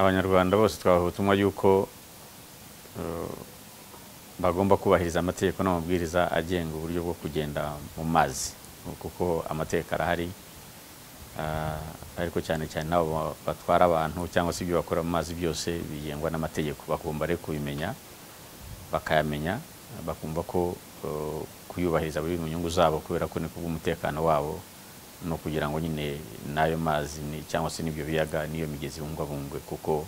abanyarwanda bose twahawe ubutumwa yuko bagomba kubahiriza amategeko n'amabwiriza agenga uburyo bwo kugenda mu mazi kuko amategeko arahari ariko cyane cyane n'abo batwara abantu cyangwa se ibyo bakora mu mazi byose bigengwa n'amategeko bagomba rero kubimenya bakayamenya bakumva ko kuyubahiriza biri mu nyungu zabo kubera ko ni kubw'umutekano wabo no kugira ngo nyine n'ayo mazi cyangwa se n'ibyo biyaga n'iyo migezi bungwabungwe kuko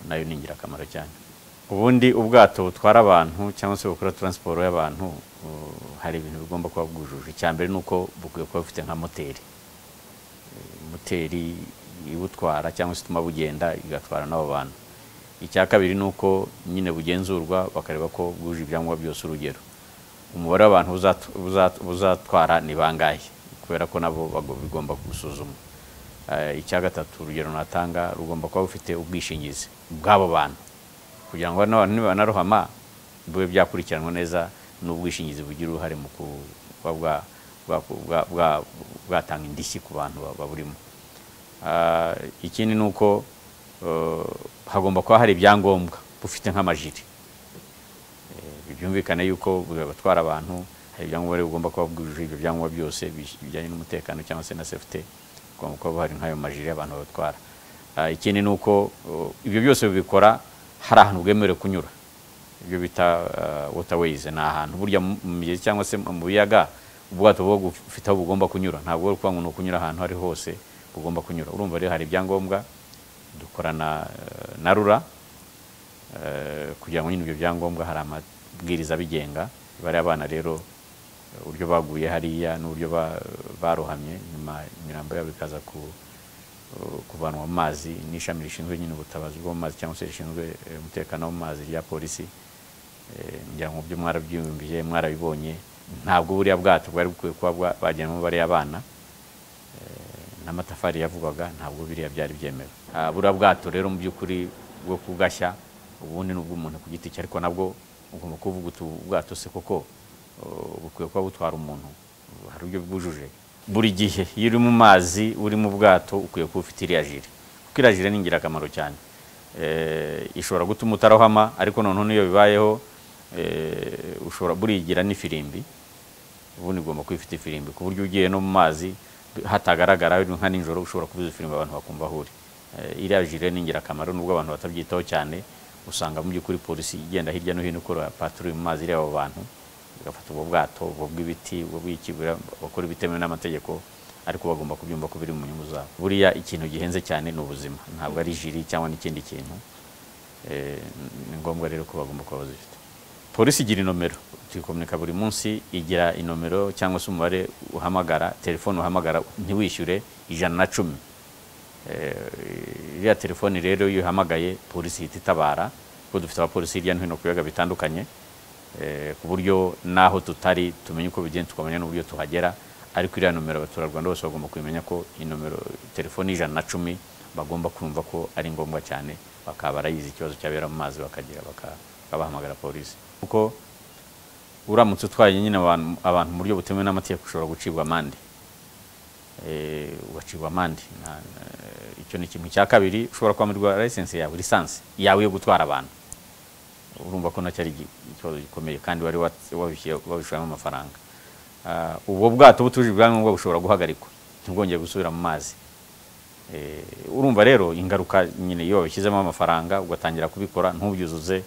nayo ni ingirakamaro cyane ubundi ubwato butwara abantu cyangwa se bukora taransiporo y'abantu hari ibintu bigomba kuba bwujuje icya mbere ni uko bukwiye kuba bufite nka moteri moteri ibutwara cyangwa se ituma bugenda igatwara n'abo bantu icya kabiri ni uko nyine bugenzurwa bakareba ko bwuje ibyangombwa byose urugero umubare w'abantu buzatwara ni bangahe kubera ko nabo bigomba gusuzuma icya gatatu urugero natanga rugomba kuba bufite ubwishingizi bw'abo bantu kugira ngo n'abantu nibanarohama bibe byakurikiranwa neza n'ubwishingizi bugira uruhare mu kuba bwatanga indishyi ku bantu baburimo ikindi ni uko hagomba kuba hari ibyangombwa bufite nk'amajiri byumvikane yuko batwara abantu hari ibyangombwa bigomba kuba bwujuje ibyo byangombwa byose bijyanye n'umutekano cyangwa se na sefute hagomba kuba hari nk'ayo majiri abantu batwara ikindi ni uko ibyo byose bibikora hari ahantu bwemerewe kunyura ibyo bita waterways ni ahantu burya mu migezi cyangwa se mu biyaga ubwato buba bufite aho bugomba kunyura ntabwo bari kuba ngo kunyura ahantu ari hose bugomba kunyura urumva rero hari ibyangombwa dukorana na rura kugira ngo nyine ibyo byangombwa hari amabwiriza abigenga bariya bana rero uburyo baguye hariya n'uburyo barohamye nyuma imirambo yabo ikaza kuvanwa mu mazi n'ishami rishinzwe nyine ubutabazi bwo mu mazi cyangwa se rishinzwe umutekano wo mu mazi rya polisi ngira ngo byo mwarabyiyumviye mwarabibonye ntabwo buriya bwato bwari bukwiye kuba bajyanwamo bariya bana n'amatafari yavugwaga ntabwo biriya byari byemewe buriya bwato rero mu by'ukuri bwo kubwashya ubundi ni ubw'umuntu ku giti cye ariko nabwo ugomba kuvuga uti ubwato se koko bukwiye kuba butwara umuntu hari uburyo bwujuje buri gihe iyo uri mu mazi uri mu bwato ukwiye kuba ufite iriya jire kuko iriya jire ni ingirakamaro cyane ishobora gutuma utarohama ariko noneho n'iyo bibayeho ushobora burigira n'ifirimbi ubundi ugomba kuba ufite ifirimbi ku buryo ugiye no mu mazi hatagaragara nka nijoro ushobora kubuza filime abantu bakumva aho uri iriya jire ni ingirakamaro nubwo abantu batabyitaho cyane usanga mu by'ukuri polisi igenda hirya no hino ikora patrouille mu mazi ireba abo bantu bagafata ubwo bwato ubwo bw'ibiti ubwo bw'ikibura bakora ibitemewe n'amategeko ariko bagomba kubyumva ko biri mu nyungu zabo buriya ikintu gihenze cyane ni ubuzima ntabwo ari jiri cyangwa n'ikindi kintu ni ngombwa rero ko bagomba kuba bazifite polisi igira inomero tuyikomunika buri munsi igira inomero cyangwa se umubare uhamagara telefone uhamagara ntiwishyure ijana na cumi iriya telefone rero iyo uhamagaye polisi ihita itabara kuko dufite abapolisi hirya no hino ku biyaga bitandukanye ku buryo n'aho tutari tumenya uko bigenda tukamenya n'uburyo tuhagera ariko iriya nomero abaturarwanda bose bagomba kumenya ko inomero telefone ijana na cumi bagomba kumva ko ari ngombwa cyane bakaba barayizi ikibazo cyabera mu mazi bakagira bakabahamagara polisi kuko uramutse utwaye nyine abantu mu buryo butemewe n'amategeko ushobora gucibwa amande ugacibwa amande icyo ni ikintu cya kabiri ushobora kwamburwa layisensi yawe lisansi yawe yo gutwara abantu urumva ko nacyo ari ikibazo gikomeye kandi wari wabishyuramo amafaranga ubwo bwato butuje ibyangombwa bushobora guhagarikwa ntibwongere gusubira mu mazi urumva rero ingaruka nyine iyo wabishyizemo amafaranga ugatangira kubikora ntubyuzuze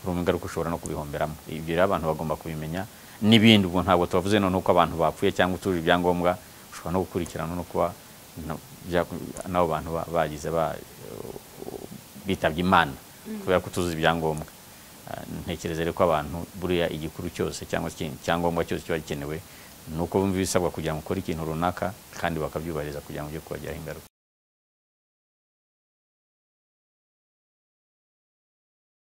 urumva ingaruka ushobora no kubihomberamo ibyo rero abantu bagomba kubimenya n'ibindi ubwo ntabwo tubavuze noneho ko abantu bapfuye cyangwa utuje ibyangombwa ushobora no gukurikirana no kuba n'abo bantu bagize bitabye imana kubera ko tuzi ibyangombwa ntekereza rero ko abantu buriya igikuru cyose cyangwa icyangombwa cyose kiba gikenewe ni uko bumva ibisabwa kugira ngo ukore ikintu runaka kandi bakabyubahiriza kugira ngo ujye kubagiraho ingaruka